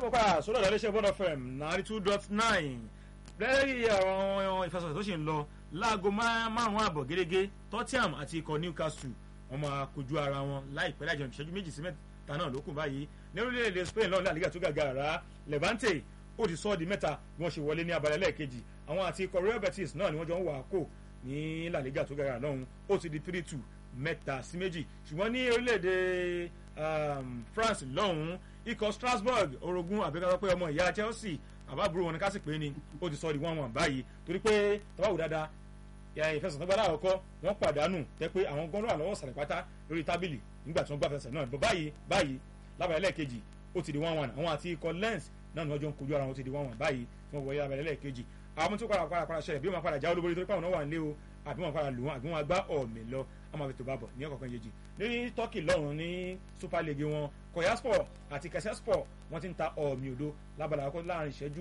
kápá sódà lẹ́lẹ́sẹ̀ bọ́dọ̀ fm ninety two dot nine lẹ́yìn àwọn ìfẹsọ̀tẹ̀ tó ṣì ń lọ láago márùn-ún àbọ̀ gẹ́gẹ́ tottenham àti ikọ̀ newcastle wọ́n máa kojú ara wọn láìpẹ́ láìjọ ìṣẹ́jú méjì sí mẹ́ta náà lókun báyìí ní orílẹ̀-èdè spain lọ́nà àlígà tó gàgà rà levante ó ti sọ́ di mẹ́ta bí wọ́n ṣe wọlé ní abalẹ̀ lẹ́ẹ̀kejì àwọn àti ikọ̀ real betis náà ni wọ́n jọ ń wà á kò ní la liga tó gàgà lọ́hùn ó ti di three two mẹ́ta sí méjì ṣùgbọ́n ní orílẹ̀-èdè france lọ́hùn ikọ̀ strasbourg orogún àbíkọ́ pé ọmọ ìyá chelsea àbábúrò wọn ni ká sì pé ni ó ti sọ di one one báyìí torí pé tọ́wáwù dáadáa ìfẹsẹ̀ nígbà láàkọ́ wọ́n pàdánù jẹ́ pé àwọn gọ́nà àlọ́wọ́ sàlẹ̀ pátá lórí tábìlì nígbà tí wọ́n gbà fẹsẹ̀ náà bọ̀ báyìí báyìí lábàá ẹlẹ́ẹ̀kejì ó ti di one one àwọn àti ikọ̀ lens náà ni wọ́n jọ ń kojú ara wọn ó ti di one one báyìí tí wọ́n wọlé lábàá ẹlẹ́ẹ̀kejì àwọn tó padà padà padà ṣẹlẹ̀ bí wọ́n padà já olúborí torí pé àwọn náà wà nílé o àbí wọ́n padà lù wọ́n àbí wọ́n gbá ọ̀mì lọ àmọ́ àfi tó bá bọ̀ ní ọ̀kọ̀ọ̀kan yejì ní turkey lọ́run ní super league wọn koyaspor àti kẹsẹ́spor wọ́n ti ń ta ọ̀mì òdo lábàlá àkọ́kọ́ láàrin ìṣẹ́jú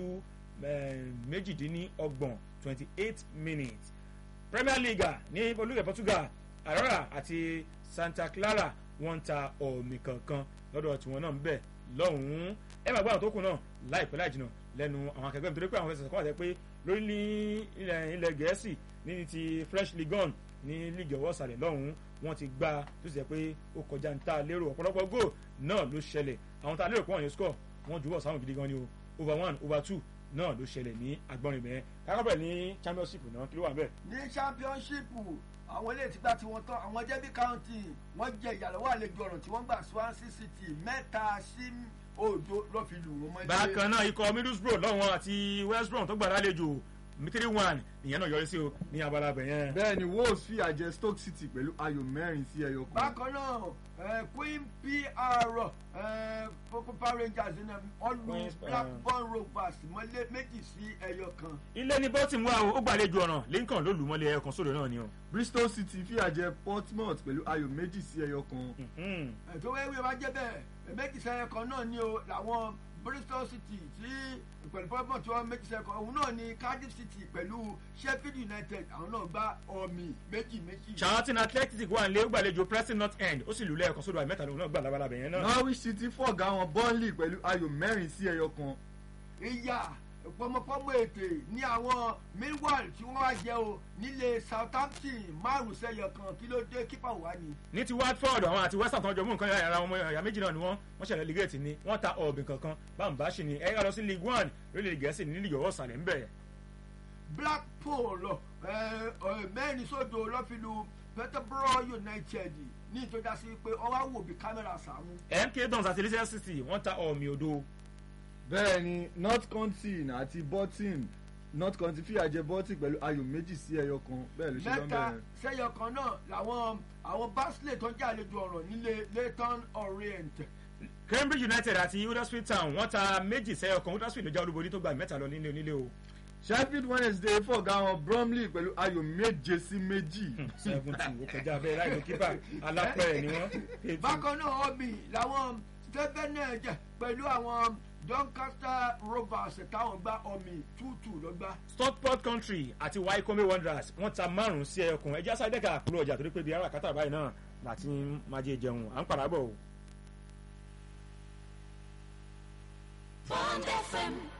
méjìdínlọ́gbọ̀n twenty eight minutes premier league ní olùyẹ̀ portugal arara àti santa clara wọ́n ń ta ọ̀mì kankan lọ́dọ̀ tiwọn náà ń bẹ̀ lọ́hùn-ún ẹ máa gbọ́ àwọn tó kù náà láìpẹ́ láì jìnnà lẹ́nu àwọn akẹgbẹ́ nítorí pé àwọn fẹsẹ̀ kọ́ àti pé lórí ní ilẹ̀ gẹ̀ẹ́sì ní ti french ligue one ní league ọwọ́ sàlẹ̀ lọ́hùn-ún wọ́n ti gbá tó sì jẹ́ pé ó kọjá ní ta lérò ọ̀pọ̀lọpọ̀ goal náà ló ṣẹlẹ̀ àwọn tá a lérò pé wọ́n ní score wọ́n jùbọ̀ sáwọn gidi gan ni o over one over two náà ló ṣẹlẹ̀ ní agbọ́nrin bẹ́ẹ̀ kákọ́bẹ̀ ní championship náà kí ló wà bẹ́ẹ̀. ní championship àwọn ilé ìtìgbà tí wọ́n tán àwọn jẹ́bí county wọ́n jẹ ìyàlọ́wọ́ àlejò ọ̀ràn tí wọ́n gbà swansea city mẹ́ta sí òdo ló fi lù wọ́n mọ́lé. bákan náà ikọ̀ middlesbrough lọ́wọ́n àti west brom tó gbà lálejò three one ìyẹn náà yọrí sí o ní abala bẹ̀ yẹn. bẹ́ẹ̀ni wolves fi àjẹ stoke city pẹ̀lú ayò mẹ́rin sí ẹyọ kan. bákan náà queen pr power rangers ọlù blackburn rovers mọ́lé méjì sí ẹyọ kan. ilé ní bọ́tìm wà o ó gbàlejò ọ̀ràn lincoln ló lù mọ́lé ẹyọ kan sódò náà ni o. bristol city fi àjẹ portsmouth pẹ̀lú ayò méjì sí ẹyọ kan. ètò wẹ́wẹ́ bá jẹ́ bẹ́ẹ̀ méjì sí ẹyọ kan náà ni o làwọn bristol city tí pẹ̀lú pọ́pọ́n tí wọ́n méjì sẹ́kọ̀ òun náà ni cardiff city pẹ̀lú sheffield united àwọn náà gba ọ̀mì méjì méjì. charlton athletic wà nílé ó gbàlejò preston north end ó sì lù lẹ́ẹ̀kan sódò àmì mẹ́ta lòun náà gbà labalábẹ̀ yẹn náà. norwich city fọ̀gá wọn burnley pẹ̀lú ayò mẹ́rin sí ẹyọ kan. ìyá pọmọpọmọ ètè ní àwọn millwall tí wọ́n wá jẹ́ o nílé southampton márùn sẹ́yọ kan kí ló dé kípa wà ní. ní ti watford àwọn àti west ham tó ń jọ mú nǹkan yàrá wọn ẹ̀yà méjì náà ni wọ́n wọ́n ṣẹlẹ̀ ligate ni wọ́n ta ọ̀bìn kankan báńbá ṣì ni ẹ̀yà lọ sí league one lórílẹ̀ gẹ̀ẹ́sì ní league ọwọ́ sàlẹ̀ ń bẹ̀. blackpool mẹ́rin sódò lọ́fíìlú peterborough united ní ìtọ́já sí pé ọwọ́ wò bí kámẹ́rà sàmú. mk dons àti leicester city wọ́n ta ọ̀mì òdo bẹ́ẹ̀ ni north continent àti bolton north continent fìyà jẹ bolton pẹ̀lú ayò méjì sí ẹyọ kan bẹ́ẹ̀ ló ṣe lọ́n mẹ́ta bẹ̀rẹ̀. sẹ́yọ kan náà làwọn àwọn barnsley tó ń jẹ́ àlejò ọ̀rọ̀ nílé leyton orient. cambridge united àti huddersfield town wọ́n ta méjì sẹ́yọ kan huddersfield ló já olúborí tó gba mẹ́ta lọ nílé onílé o. sheffield wednesday fọ̀gá wọn bromley pẹ̀lú ayò méje sí méjì. seven two ó kọjá bẹ́ẹ̀ láì ló kípa alápẹ̀rẹ̀ ni wọ́n. bákan náà ọbì làwọn stevenage pẹ̀lú àwọn doncaster rovers táwọn gba ọmì tútù ló gbá. stockport country àti wycombe wanderers wọ́n ta márùn-ún sí ẹyọkùn ẹjẹ́ sáyẹ́dẹ́ka àkúrò ọjà torí pé bí ara kátà báyìí náà láti máa jẹ jẹun à ń padà bọ̀ o. Bond FM